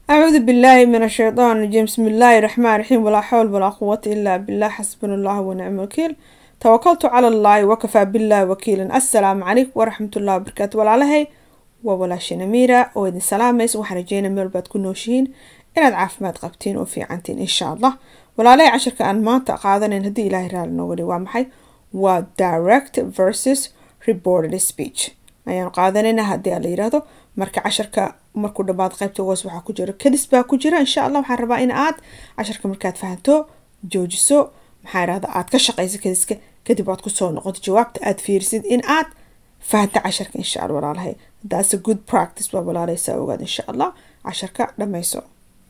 أعوذ بالله من الشيطان الرجيم بسم الله الرحمن الرحيم ولا حول ولا قوة إلا بالله حسبنا الله ونعم الوكيل توكلت على الله وكفى بالله وكيلا السلام عليكم ورحمة الله وبركاته walaalahey waa walaashina miira oo idin salaamaysa waxaan rajeynaa meel baad ku nooshihiin inaad caafimaad qabtiin oo fiicantiin insha allah walaalahay cashirka aan maanta qaadanayn haddii ilaahay raali nooga dhig waa maxay waa direct versus reported speech ayaan qaadanayna haddii la yiraahdo marka casharka markuu dhammaad qaybta hoos waxaa ku jira kadis baa ku jira insha allah waxaan rabaa in aad casharka markaad fahanto joojiso maxaa irahda aad ka shaqayso kadiska kadib aad kusoo noqoto jawaabta aad fiirisid in aad fahanta casharka insha allah walaalahay that's a good practice waa walaalay saa ogaad insha allah casharka dhammayso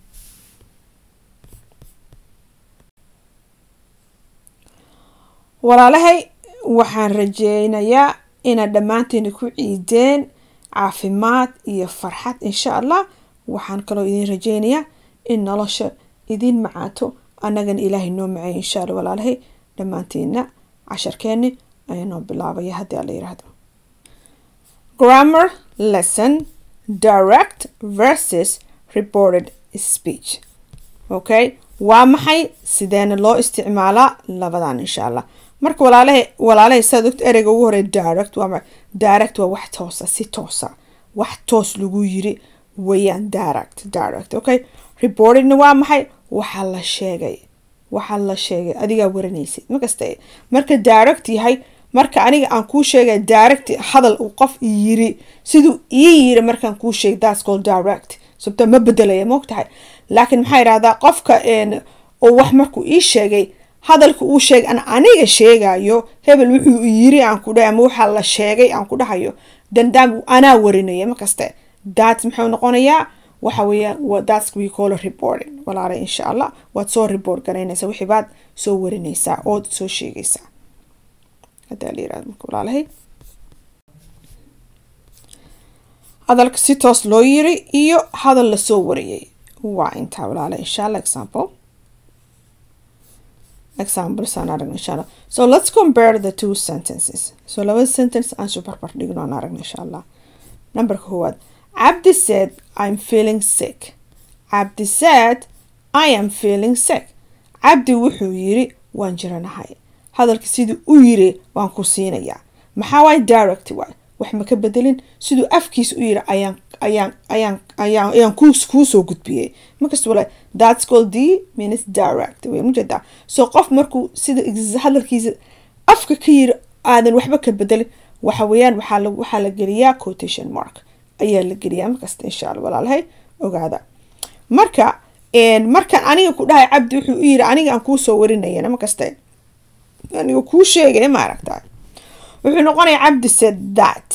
walaalahay waxaan rajeynayaa inaad dhammaanteena ku ciideen caafimaad iyo farxad insha allah waxaan kaloo idin rajeynayaa in nolosha idin macaato annagana ilaahay noo maceeyo insha allah walaalahay dhammaanteena casharkeeni ayaa noo bilaabaya haddii ala yiraahdo grammar lesson direct versus reported speech okay waa maxay sideena loo isticmaalaa labadan insha allah marka walaalahay walaalahay saad ogta ereyga ugu horey direct waa direct waa wax toosa si toosa wax toos lagu yiri wayaan direct direct okay reportedna waa maxay waxaa la sheegay waxaa la sheegay adigaa waranaysid makasta marka direct yahay marka aniga aan kuu sheegay direct hadal uu qof yiri siduu ii yiri markaan kuu sheegay that's called direct sababta ma bedelaya moogtahay laakiin maxaa yidhahdaa qofka oo wax markuu ii sheegay hadalka uu sheegay an aniga sheegayo hebel wuxuu yiri aan ku dhahay ama waxaa la sheegay aan ku dhahayo dandaam anaa warinaya makaste that muxuu noqonayaa waxa weeyaan that's we call a reporting walaalay insha allah waad soo report garaynaysaa wixii baad soo warinaysaa ood soo sheegaysaa hadaa la yirahdo marka walaalahay hadalka si toos loo yiri iyo hadal lasoo wariyay waa intaa walaala insha allah example examples aan aragna insha allah so let's compare the two sentences so laba sentence aan soo barbar dhigno aan aragna insha allah numberka koowaad cabdi said i'm feeling sick cabdi said i am feeling sick cabdi wuxuu yiri waan jiranahay hadalka siduu u yiri waan ku siinayaa maxaa waay direct waay wax ma ka bedelin siduu afkiisa u yiri ayaan ayaan ayaan ayaan ayaan kuu kuu soo gudbiyey markasta wala that's called the means direct way mujeedaa so qof markuu sida hadalkiisa afka ka yiri aadan waxba ka bedelin waxa weeyaan waxaa la waxaa la geliyaa quotation mark ayaa la geliyaa markasta insha allah walaalahay ogaada marka markaan aniga ku dhahay cabdi wuxuu u yiri aniga aan kuu soo warinayana markasta aniga kuu sheegaya ma aragtaa wuxuu noqonayaa cabdi said that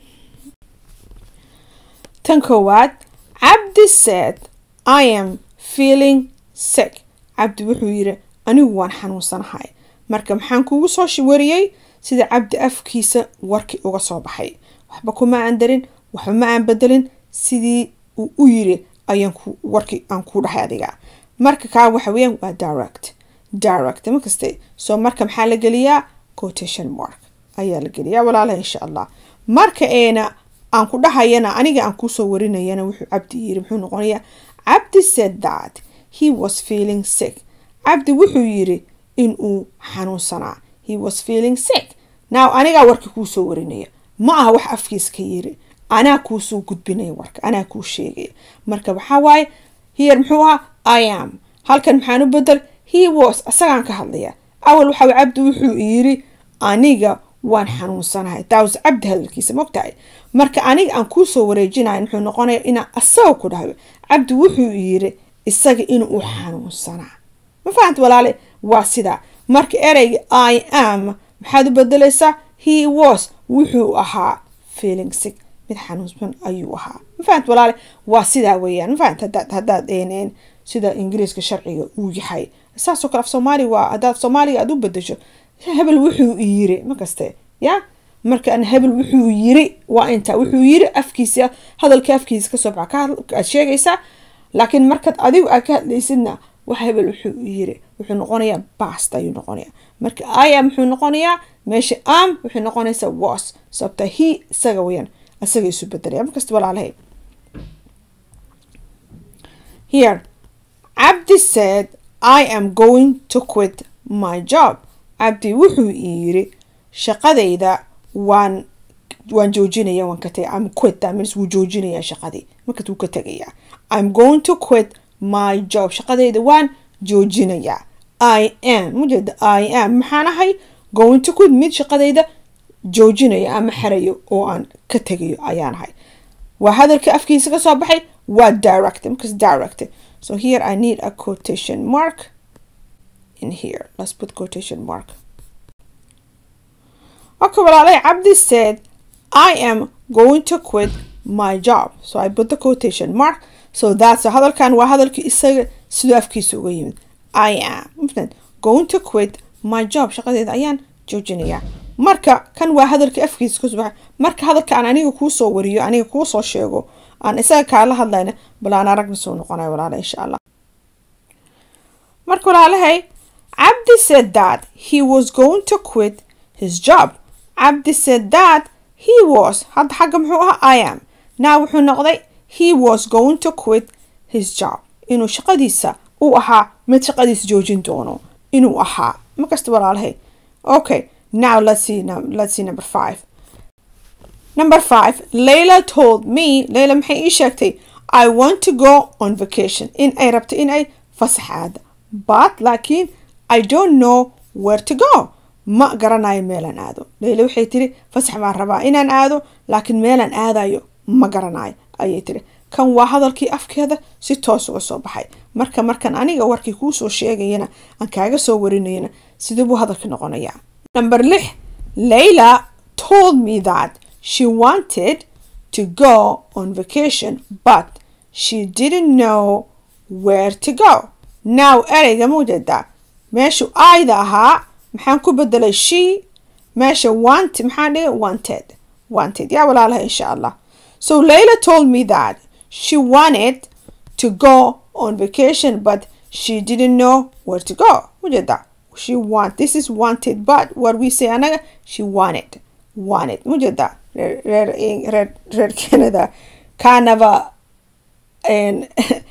tan koowaad cabdi said i am feeling sick cabdi wuxuu yiri anigu waan xanuunsanahay marka maxaan kuugu soo wariyey sida cabdi afkiisa warkii uga soo baxay waxba kuma aan darin waxba ma aan bedelin sidii uu u yiri ayaan warkii aan ku dhahay adiga marka kaa waxa weeyaan waa direct direct makaste soo marka maxaa la geliyaa quotation mark ayaa la geliyaa walaalaha insha allah marka eena aan ku dhahayana aniga aan kusoo warinayana wuxuu cabdi yiri muxuu noqonayaa cabdi said that he was feeling sick cabdi wuxuu yiri in uu xanuunsanaa he was feeling sick now anigaa warka kuusoo warinaya ma aha wax afkiis ka yiri anaa kuusoo gudbinaya warka anaa kuu sheegaya marka waxaa waaye here muxuu ahaa i am halkan maxaan u bedel he was isagaan ka hadlaya awal waxaa cabdi wuxuu yiri aniga waan xanuunsanahay taas cabdi hadalkiisa mogtahay marka aniga aan kuusoo wareejinayo muxuu noqonaya inaan asaga ku dhahayo cabdi wuxuu yiri isaga inuu xanuunsanaa ma fahanta walaale waa sidaa marka ereyga i am maxaad u bedelaysaa he was wuxuu ahaa feeling sick mid xanuunsan ayuu ahaa ma fahanta walaale waa sidaa weeyaan ma fahanta hadaad haddaad eeneen sida ingiriiska sharciga uu yahay saasoo kale af soomaaliga waa haddaad soomaaliga aad u bedesho hebel wuxuu yiri makaste ya markaan hebel wuxuu yiri waa inta wuxuu yiri afkiisa hadalka afkiisa kasoo baxa aad sheegaysaa laakiin markaad adigu aad ka hadlaysidna wax hebel wuxuu yiri wuxuu noqonayaa bast ayuu noqonayaa marka aya muxuu noqonayaa meesha am wuxuu noqonaysaa was sababta he isaga weyaan isaga isu bedelaya markasta walaalahay here cabdi said i am going to quit my job cabdi wuxuu ii yiri shaqadayda waan waan joojinaya waan ka tagay I'm quit that means wuu joojinaya shaqadii markaas wuu ka tegaya I'm going to quit my job shaqadayda waan joojinaya I am mujeeda I am maxaan ahay going to quit mid shaqadayda joojinaya ama xerayo oo aan ka tegayo ayaan ahay waa hadalka afkiisa ka soo baxay waa direct markaas direct so here I need a quotation mark in here let's put quotation mark okay walaalay cabdi said I am going to quit my job. So I put the quotation mark. So that's hadalkan waa hadalkii isaga siduu afkiisa uga yimid. I am going to quit my job. Shaqadeeda ayaan joojinayaa. Marka kan waa hadalkii afkiisa ka soo Marka hadalka aan aniga kuu soo wariyo, aniga kuu soo sheego, aan isaga kaala hadlayna, bal aan aragna soo noqonayo walaala insha Allah. Marka walaalahay, Abdi said that he was going to quit his job. Abdi said that he was hadda xagga muxuu ahaa i am now wuxuu noqday he was going to quit his job inuu shaqadiisa uu ahaa mid shaqadiisa joojin doono inuu ahaa makasta walaalahay okay now let's see let's see number five number five layla told me layla maxay ii sheegtay i want to go on vacation in ay rabto in ay fasaxaada but laakiin i don't know where to go ma garanayo meelaan aado leyla waxay tiri fasax baan rabaa inaan aado laakiin meelaan aadayo ma garanayo ayay tiri kan waa hadalkii afkeeda si toos uga soo baxay marka markan aniga warkii kuu soo sheegayana aan kaaga soo warinayana sidee buu hadalka noqonayaa number lix layla told me that she wanted to go on vacation but she didn't know where to go now ereyga muujeedaa meeshu aayda ahaa maxaan ku bedelay she meesha want maxaan dhigay wanted wanted yaa walaalaha insha allah so layla told me that she wanted to go on vacation but she didn't know where to go mujeeda she want this is wanted but what we say anaga she wanted wanted mujeeda reer reer reer canada kanaba and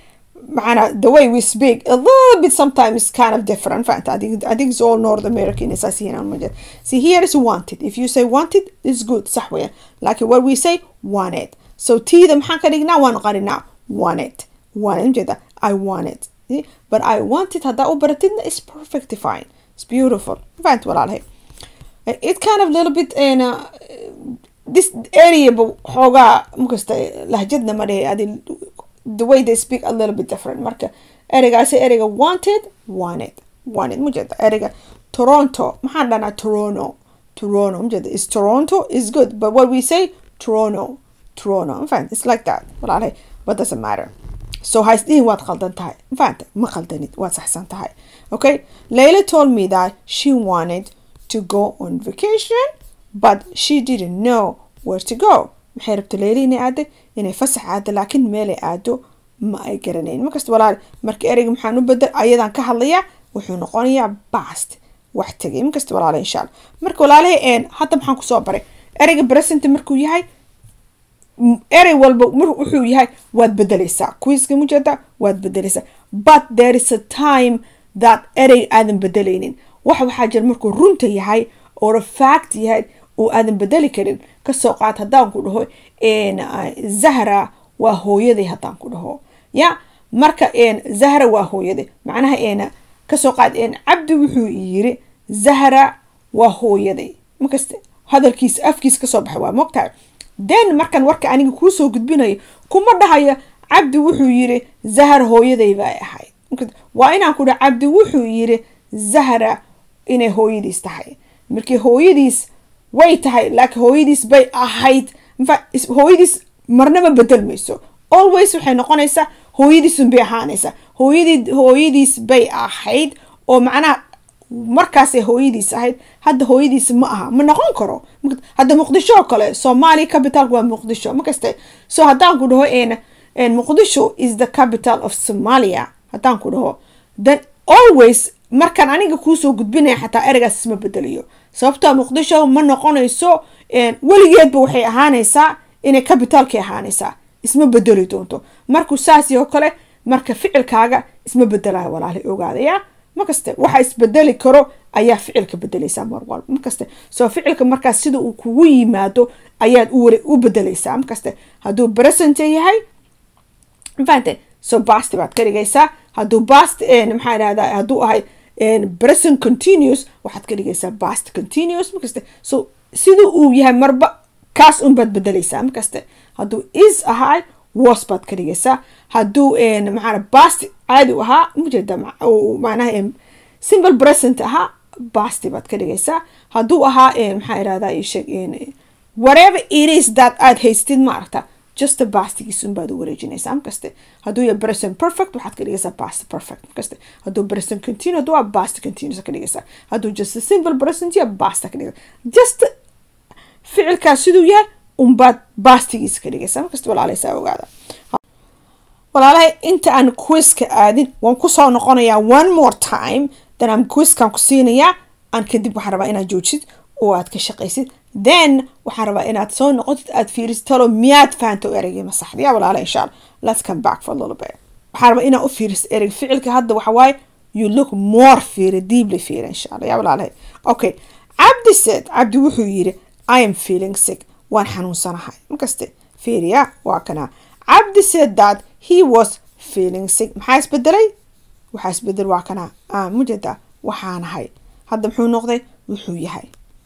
معنا the way we speak a little bit sometimes kind of different fact I think I think it's all North American اساسيا الموجود see here is wanted if you say wanted it's good صح ويا لكن what we say wanted so T ذا محن كدقنا وان قرنا wanted wanted كذا I want it see? but I want it هذا وبرتنا is perfectly fine it's beautiful فهمت ولا عليه it kind of little bit in a, this area حوجا مكست لهجتنا مرة هذه the way they speak a little bit different marka ereygaasi ereyga wanted wanted wanted mujeeda ereyga toronto maxaan dhanaa toronto toronto mujeeda is toronto is good but what we say toronto toronto mafahant it's like that walaalahay but doesn't matter so haysdihin waad qaldan tahay mafahanta ma qaldanid waad saxsan tahay okay layla told me that she wanted to go on vacation but she didn't know where to go maxay rabta leyla inay aado inay fasax aado laakiin meelay aado ma ay garanayn markasta walaal marka ereyga maxaan u bedel ayadaan ka hadlayaa wuxuu noqonayaa bast wax tegay markasta walaala insha allah marka walaalahay een hadda maxaan kusoo baray ereyga present markuu yahay erey walba wuxuu yahay waad bedelaysaa quiska mujeeda waad bedelaysaa but there is a time that erey aadan bedelaynin wax waxaa jira markuu runta yahay oo fact yahay oo aadan bedeli karin kasoo qaad haddaan ku dhaho zahra waa hooyaday haddaan ku dhaho ya marka zahra waa hooyaday macnaha kasoo qaad cabdi wuxuu yiri zahra waa hooyaday markasta hadalkiisa afkiisa kasoo baxay waa mogtahay then markan warka aniga kuusoo gudbinayo kuma dhahayo cabdi wuxuu yiri zahra hooyaday bay ahayd waa inaan ku dhaho cabdi wuxuu yiri zahra inay hooyadiis tahay markii hooyadiis way tahay laakiin hooyadiis bay ahayd hooyadiis marnaba bedelmayso always waxay noqonaysaa hooyadiisun bay ahaanaysaa hooyadii hooyadiis bay ahayd oo macnaha markaasay hooyadiis ahayd hadda hooyadiis ma aha ma noqon karo hadda muqdisho oo kale soomaaliya capitalka waa muqdisho makaste so haddaan ku dhaho muqdisho is the capital of somalia haddaan ku dhaho then always markaan aniga kuusoo gudbinaya xataa ereygaas isma bedelayo sababtoo muqdisho ma noqonayso weligeedba waxay ahaanaysaa inay cabitaalkay ahaanaysaa isma bedeli doonto markuu saasi oo kale marka ficilkaaga isma bedelayo walaali ogaadaya markaste waxa isbedeli karo ayaa ficilka bedeleysaa mar walba markaste soo ficilka markaas sida uu kugu yimaado ayaad u bedeleysaa markaste hadduu present yahay mafahante so basti baad ka dhigaysaa hadduu bast maxaa idhahdaa hadduu ahay present continuous waxaad ka dhigaysaa bast continuous markaste so sida uu yahay marba kaas un baad bedeleysaa markaste hadduu is ahay was baad ka dhigaysaa hadduu maxaa bast caadi u ahaa mujeeda macnaha simple present ahaa basti baad ka dhigaysaa hadduu ahaa maxaa idhahdaa isheeg whatever it is that aad haystid ma aragta just bastigiis un baad u wareejinaysaa markaste hadduu yahay present perfect waxaad ka dhigaysaa past perfect markaste hadduu present continue hadduu waa past continuous ka dhigaysaa hadduu just simple present ya pasta ka dhigaysaa just ficilkaas siduu yahay unbaad bastigiisa ka dhigaysaa markasta walaaleysaa ogaada walaalahay inta aan quiska aadin waan kusoo noqonayaa one more time then aan quiskan ku siinayaa aan kadib waxaan rabaa inaad joojid oo aad ka shaqaysid then waxaan rabaa inaad soo noqotid aad fiirisid talo miyaad fahanto ereygii masaxda yaa walaala insha allah let's come back for a little bit waxaan rabaa inaad u fiirisid ereyg ficilka hadda waxa waaye you look more fiiri deeply fiiri insha allah yaa walaalahay okay cabdi said cabdi wuxuu yidhi i am feeling sick waan xanuunsanahay markaste fiiriya waa kana cabdi said that he was feeling sick maxaa isbedelay waxaa isbedel waa kana mujeda waxaanahay hadda muxuu noqday wuxuu yahay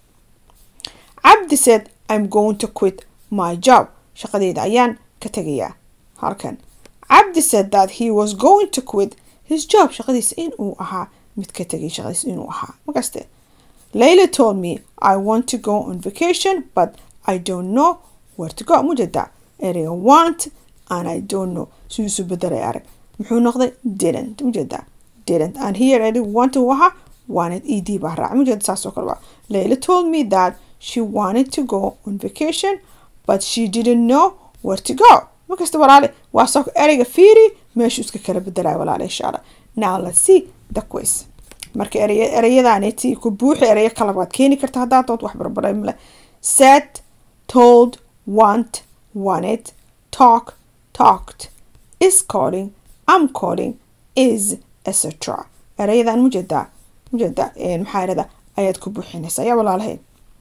cabdi said i'm going to quit my job shaqadeyda ayaan ka tegayaa halkan cabdi said that he was going to quit his job shaqadiisa inuu ahaa mid ka tegay shaqadiisa inuu ahaa markaste layla told me i want to go on vacation but i don't know where to go mujeda ereyga want and i don't know sidiisu bedelay arag muxuu noqday didn't mujeda didn't and here eri want uu ahaa wanted ed baa raac mujeda saasoo kale waa layla told me that she wanted to go on vacation but she didn't know where to go markasta walaale waa soo ereyga fiiri meeshuu iska kala bedelaya walaale insha allah now let's see the quiz marka erey ereyadaaneti ku buuxi ereyo kale waad keeni karta haddaad dood wax barbaray male set told want wanted talk talked is calling am calling is etc ereyadan mujeedaa mujeeda maxaa irada ayaad ku buuxinaysaa yaa walaalahay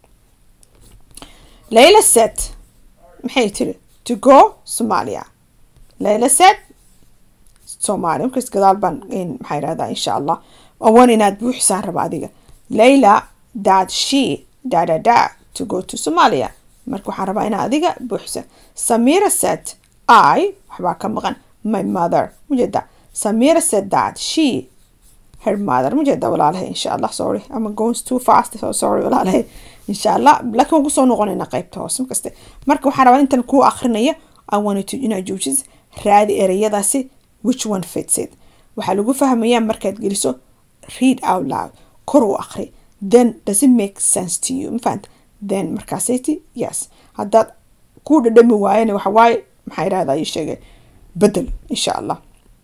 layla set maxay tiri to go somalia layla set somalia markas gadaal baan maxaa irahdaa insha allah awan inaad buuxisaan raba adiga layla that she da da da to go to somalia marka waxaan rabaa inaad adiga buuxisa samira set i waxbaa ka maqan my mother mujeeda samira said that she her mother mujeeda walaalahay insha allah sorry ama goes too fast so sorry walaalahay insha allah laakiin waan kusoo noqonayna qaybta hoose markaste marka waxaan rabaa intan kuu akrinaya i wanted to inaad joojis raadi ereyadaasi which one fits it waxaa lagu fahmayaa markaad geliso read out loud kor u akri then does it make sense to you mafahanta then markaasayti yes haddaad kuu dhadhami waayana waxa waaye maxaa idhahdaa ii sheegay bedel insha allah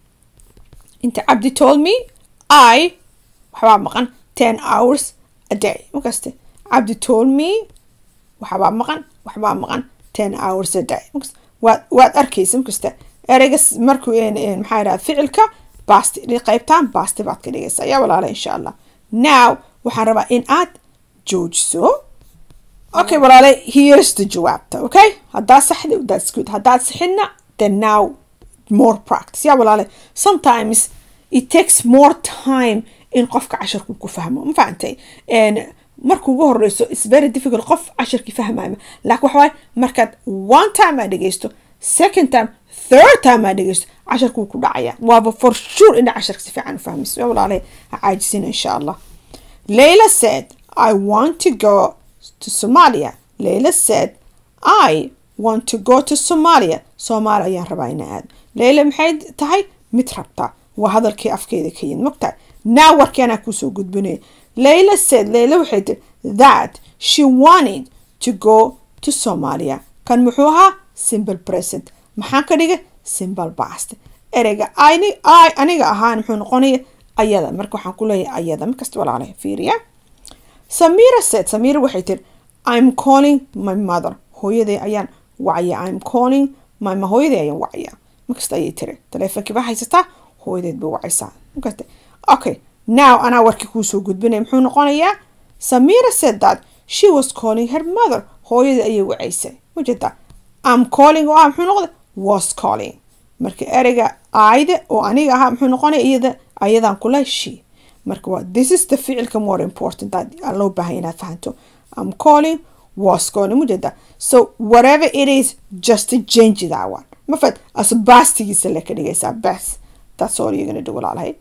inta cabdi told me i waxbaa maqan ten hours a day markaste cabdi told me waxbaa maqan waxbaa maqan ten hours a day waad waad arkaysa markasta ereyga markuu maxaa idhahda ficilka basti qaybtaan basti baad ka dhigaysaa yaa walaala insha allah now waxaan rabaa in aad joojiso okay walaale here's the jawaabta okay haddaad saxda that's good haddaad saxidna then now more practice yaa walaale sometimes it takes more time in qofka casharku ku fahmo ma fahantay marka ugu horeyso is very difficult qof casharkii fahmaya laakiin waxa waaye markaad one time aad dhegeysto second time third time aad dhegeysto casharkuu ku dhacaya waaba for sure ina casharka si fiican u fahmayso yaa walaale ha caajisina insha allah layla said i want to go to somalia layla said i want to go to somalia soomaali ayaan rabaa ina aado layla maxay tahay mid rabtaa waa hadalkii afkeeda ka yimid mogtahay naa warkeenaa kuusoo gudbinaya layla said layla waxay tiri that she wanted to go to somalia kan muxuu ahaa simple present maxaan ka dhigay simple past ereyga aniga ahaan muxuu noqonaya ayada marka waxaan ku leeyahay ayada markasta walaalahay fiiriya samira said samira waxay tiri i'm calling my mother hooyaday ayaan wacya i'm calling my hooyaday ayaan wacya makasta ayay tiri taleefonkii baa haysataa hooyadeed bay wacaysaa makasta okay now anaa warkii kuusoo gudbinaya muxuu noqonayaa samira said that she was calling her mother hooyadii ayay wacaysay majeeda am calling oo ah muxuu noqday was calling marka ereyga aayde oo aniga ahaa muxuu noqonaya iyada ayadaan kula she marka waa this is the ficilka more important that loo baahan inaad fahanto am calling was calling majeeda so whatever it is just change that one mafad as bastigiisa le ka dhigaysaa bas that's all you're gonna do walaalahay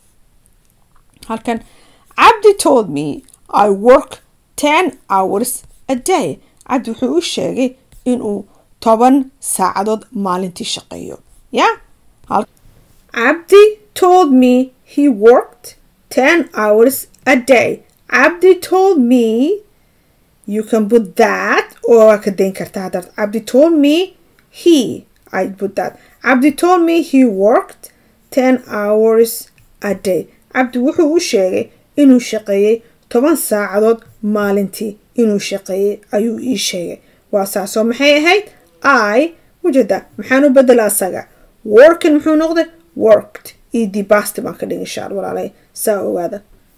halkan cabdi told me i work ten hours a day cabdi wuxuu u sheegay inuu toban saacadood maalintii shaqeeyo ya cabdi told me he worked ten hours a day cabdi told me you can put that or waa ka dayn kartaa haddaad cabdi told me he i put that cabdi told me he worked ten hours a day cabdi wuxuu u sheegay inuu shaqeeyey toban saacadood maalintii inuu shaqeeyey ayuu ii sheegay waa saasoo maxay ahayd i wajada maxaan u bedela asaga workin muxuu noqday worked iyo dibasti baan ka dhigay shaal walaalay saa ogaada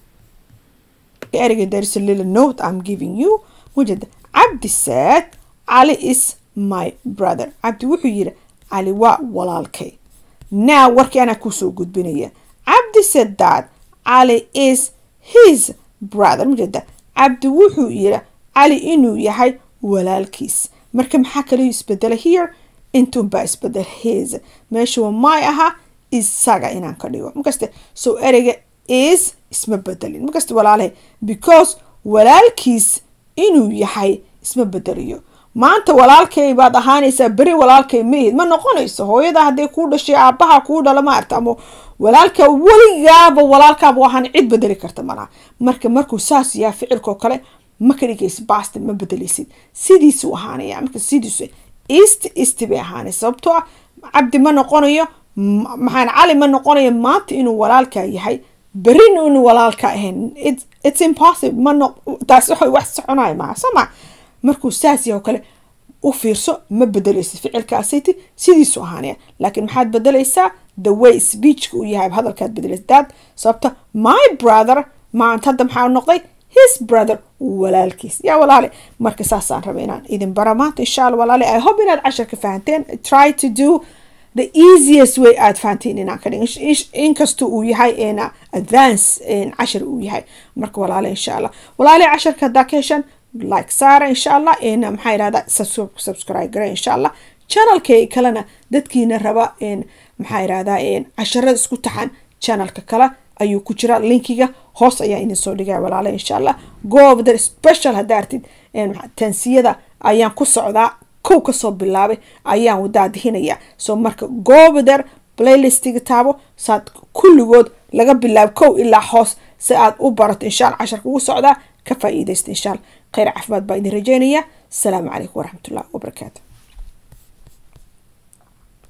ereyga there's a little note i'm giving you wajada cabdi said cali is my brother cabdi wuxuu yidhi cali waa walaalkay now warkii anaa kusoo gudbinaya cabdi said that cali is his brother majeeda cabdi wuxuu yidhi cali inuu yahay walaalkiis marka maxaa kaliyo isbedela here intuunbaa isbedel his meesha waa my ahaa isaga inaan ka dhigo makaste so ereyga is isma bedelin makaste walaalahay because walaalkiis inuu yahay isma bedeliyo maanta walaalkay baad ahaanaysaa beri walaalkay mahid ma noqonayso hooyada hadday kuu dhashay aabaha kuu dhala maarta ama walaalka weligaaba walaalkaaba ahaan cid bedeli karta malaha marka markuu saas yahay ficilkoo kale ma ka dhigaysa basti ma bedelaysid sidiisuu ahaanaya marka sidiisu east east bay ahaanaysa sababtoo ah cabdi ma noqonayo maxaan cali ma noqonayo maanta inuu walaalka yahay berin inuu walaalka ahayn it's impossible ma no taas waxay wax soconaya maaha soo ma markuu saas yahay oo kale u fiirso ma bedelaysid ficilkaasiti sidiisu ahaanaya laakiin maxaad bedelaysaa the way speechka uu yahay hadalkaad bedelaysa dad sababta my brother maanta hadda maxaa noqday his brother walaalkiis yaa walaale marka saasaan raba inaan idin bara maanta insha alla walaale i hope inaad casharka fahanteen try to do the easiest way aad fahanteen inaan ka dhigin inkasta uu yahay ina advance cashar uu yahay marka walaale insha allah walaale casharka haddaa ka heshaan like saara insha allah ina maxaa yidhahda subscribe gare insha allah channelkay kalena dadkiina raba maxaa yidhahdaa casharada isku taxan channelka kale ayuu ku jira linkiga hoos ayaa idin soo dhigaya walaale insha allah goobda special haddaa artid tansiyada ayaan ku socdaa kow kasoo bilaabay ayaan wadaadihinayaa so marka goobder playlistiga taabo saad kulligood laga bilaabo kow ilaa hoos si aad u barato insha alla casharka ugu socdaa ka faa'iidaysta insha alla khayr caafimaad baa idin rajeynaya asalaamu calaykum waraxmatullahi wabarakaatu